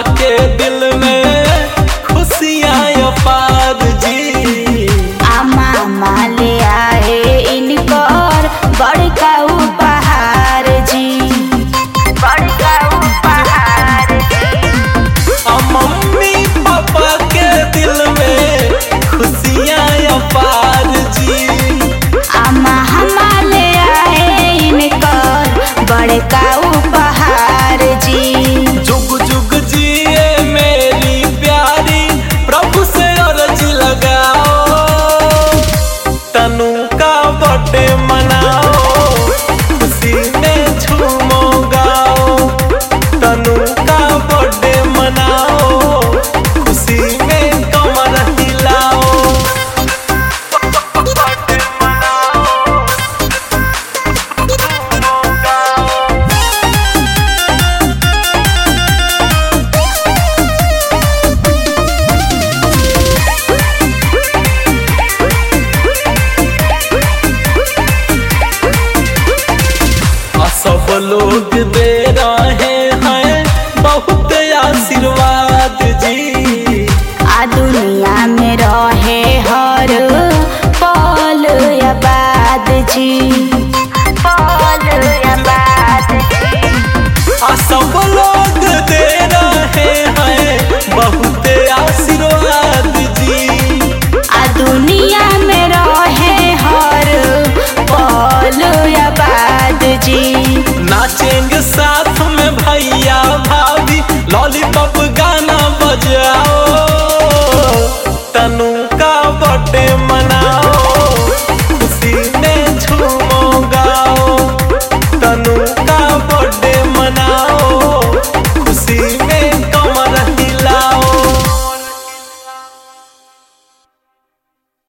के दिल में खुशियाँ अपार जी आमा माले आए इनकर बड़का उपहार जी बड़का उपहार आ मम्मी पापा के दिल में खुशियाँ अपार जी आमा हमाले आए इनकर बड़का उपहार जी जुग जुग जिए मेरी प्यारी प्रभु से अर्ज लगाओ तनु का बर्थडे मनाओ खुशी में झूमो गाओ तनु का बर्थडे मनाओ खुशी में कमर हिलाओ बर्थडे मनाओ झूमो गाओ आ सब लोग दे रहे हैं बहुत आशीर्वाद जी आ दुनिया में रहे हर पल आबाद जी पल आबाद आ सब लोग दे रहे हैं बहुत आशीर्वाद जी आ दुनिया में रहे हर पल आबाद जी